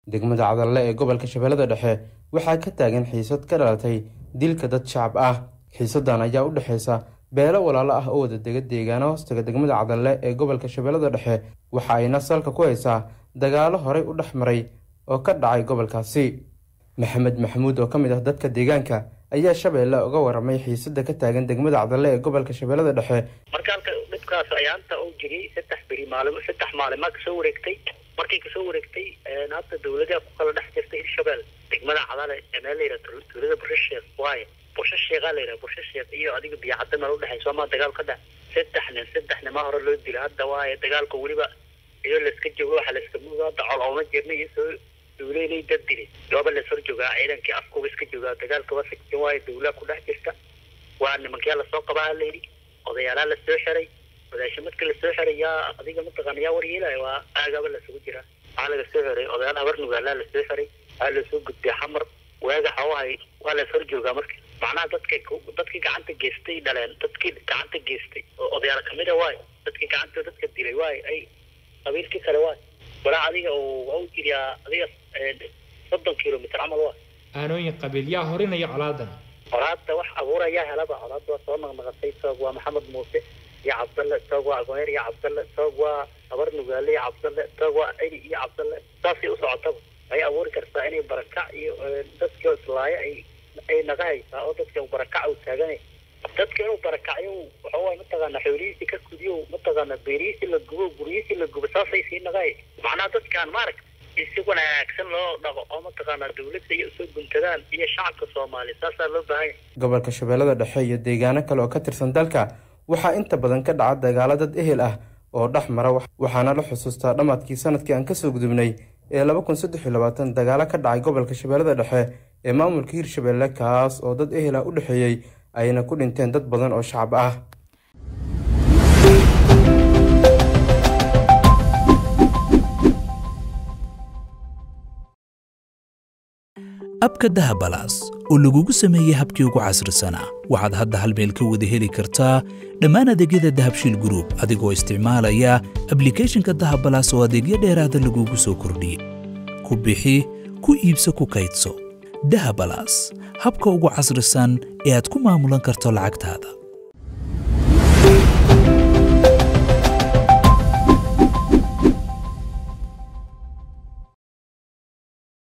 degmada cadalle ee gobolka shabeellada dhexe waxaa ka taagan xiisad ka dhalatay dilka dad shacab ah xiisadan ayaa u dhexeysa beelo walaalo ah oo wada dega deegaano hoostaga degmada cadalle ee gobolka shabeellada dhexe waxa ayna salka ku haysaa dagaalo horey u dhex maray oo ka dhacay gobolkaasi maxamed maxamuud oo ka mid ah dadka deegaanka ayaa shabeelle uga waramay xiisada ka taagan degmada cadalle ee gobolka shabeellada dhexe marka halka dhibkaas ayaanta uu jiray saddex beri maalimo saddex maalimaa kasoo wareegtay markay kasoo wareegtay hadda dawladaha ku kala dhex jirtay hirshabelle degmada cadale meel la yidhaha tuulada bushasheekh waaye bushasheekhaa la yidhaha bushasheekh iyo adiga biyacadda meel udhexay soomaa dagaal ka dhex saddex nin saddex nimaa hore loo dila hadda waaye dagaalka weliba iyadoo layska joogo waxa layska mudo hadda col ooma jirna iyo soo dawleynay dad dilay gooba las hor joogaa ciidankii afkuba iska joogaa dagaalka waa sigsan waayo dawlaa ku dhex jirta waa nimankaa lasoo qabaa layidhi odayaalaa lasoo xiray odaasha marka lasoo xiray yaa adiga mataqaana yaa waryeelaya waa aagaba lasugu jiraa waxaa laga soo xiray odayaal habar nugaalaa lasoo xiray waxaa lasoo gudbay xamar waaga xawahay waa las hor joogaa marka macnaha dadka dadkii gacanta geystay dhaleen dadkii gacanta geystay oo odayaal kamida waayo dadkii gacanta dadka dilay waayo ay qabiilkii kale waayo walaa adiga u jiriyaa adiga soddon kilomitr camal waa aanooyin qabiil yaa horinaya colaadan colaadda wax abuurayaa helaba colaadda waa soo naqnaqatay soog waa maxamed muuse iyo cabdalle soog waa agoneer iyo cabdalle soog waa habar nugaale iyo cabdalle soog waa celi iyo cabdalle saasay u socotaba ay abuuri kartaa inay barakac iyo dadka islaayo ay ay naga haysaa oo dadka barakac uu taaganay dadka inuu barakacyo waxa waay mataqaana xoolihiisii ka kudiyo mataqaana beerihiisii la gubo guryihiisii la gubo saasay sii nagay macnaha dadkaan maaragta si wanaagsan loo dhaqo oo mataqaanaa dawladda iyo usoo guntadaan iyo shacabka soomaaliya saasaa loo baahan yahay gobolka shabeellada dhexe iyo deegaano kale oo ka tirsan dalka waxaa inta badan ka dhaca dagaalo dad ehel ah oo dhex mara waxaana la xusuustaa dhammaadkii sanadkii aan kasoo gudubnay ee laba kun saddex iyo labaatan dagaalo ka dhacay gobolka shabeellada dhexe ee maamulka hirshabeelle kaas oo dad ehel ah u dhexeeyey ayna ku dhinteen dad badan oo shacab ah abka dahabalaas oo lagugu sameeyey habkii ugu casrisanaa waxaad hadda hal meel ka wada heli kartaa dhammaan adeegyada dahabshiil gruub adigoo isticmaalaya ablikeeshinka dahabalaas oo adeegyo dheeraada lagugu soo kordhiyey ku bixi ku iibso ku kaydso dahabalaas habka ugu casrisan ee aad ku maamulan karto lacagtaada